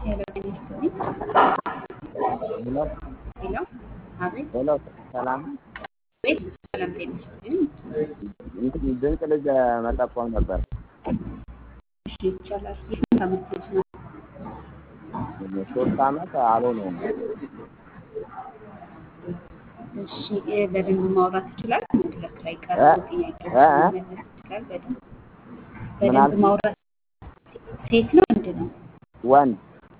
ሄሎ ጤና ይስጥልኝ። ሄሎ ሄሎ አቤት ሄሎ ሰላም ቤት ሰላም ጤና ይስጥልኝ። እንትን ድንቅ ልጅ መጠቆም ነበር። እሺ ይቻላል። የስንት ዓመት ልጅ ነው? ሶስት ዓመት አልሆነውም። እሺ እ በደንብ ማውራት ይችላል? መድረክ ላይ እ? ቀርቦ ጥያቄዎችን እ? መመለስ ይችላል? በደንብ ምን በደንብ አልክ? ማውራት ሴት ነው ወንድ ነው? ወንድ?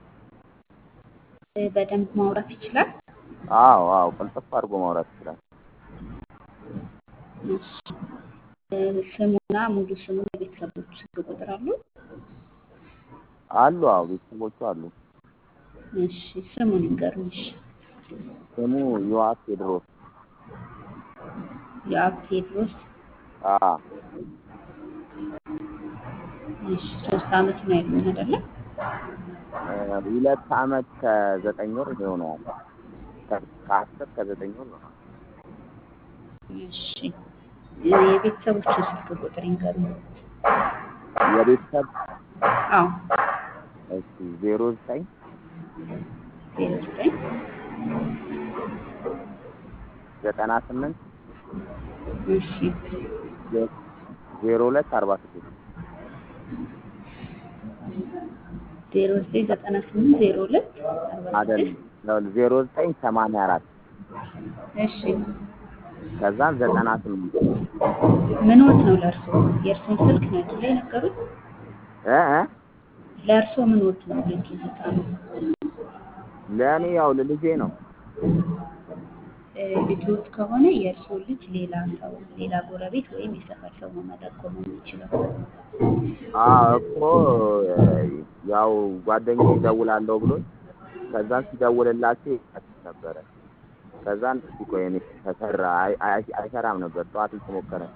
እ በደንብ ማውራት ይችላል? አዎ አዎ፣ ቅልጥፍ አድርጎ ማውራት ይችላል። እሺ እ ስሙና ሙሉ ስሙ የቤተሰቦቹ ስልክ ቁጥር አሉ? አሉ አዎ፣ ቤተሰቦቹ አሉ። እሺ ስሙን ይንገሩኝ። እሺ ስሙ ዮሐፍ ቴድሮስ። የአብ ቴድሮስ አዎ እሺ ሶስት ዓመት ነው ያሉኝ አይደለ? እ ሁለት ዓመት ከዘጠኝ ወር ይሆነዋል። ከ- ከአስር ከዘጠኝ ወር ነው። እሺ እ የቤተሰቦቹ ስልክ ቁጥር ይንገሩኝ። የቤተሰብ አዎ እሺ ዜሮ ዘጠኝ ዜሮ ዘጠኝ ዘጠና ስምንት እሺ ዜሮ ሁለት አርባ ስድስት ዜሮ ዘጠኝ ዘጠና ስምንት ዜሮ ሁለት አርባ አይደለም ስድስት ዜሮ ዘጠኝ ሰማንያ አራት እሺ ከዛም ዘጠና ስምንት ምን ወት ነው ለእርሶ? የእርሶን ስልክ ነው አይደለ የነገሩት? እ እ ለእርሶ ምን ወት ነው ልጁ ህፃኑ? ለእኔ ያው ለልጄ ነው። እ ልጆት ከሆነ የእርሶ ልጅ ሌላ ሰው ሌላ ጎረቤት ወይም የሰፈር ሰው ነው መጠቆም የሚችለው። አዎ እኮ ያው ጓደኛዬ እደውላለሁ ብሎኝ ከዛን ሲደውልላቸው ይቀጥል ነበረ። ከዛን እስኪ ቆይ እኔ ተሰራ አይ- አይ- አይሰራም ነበር። ጠዋት እየሞከረ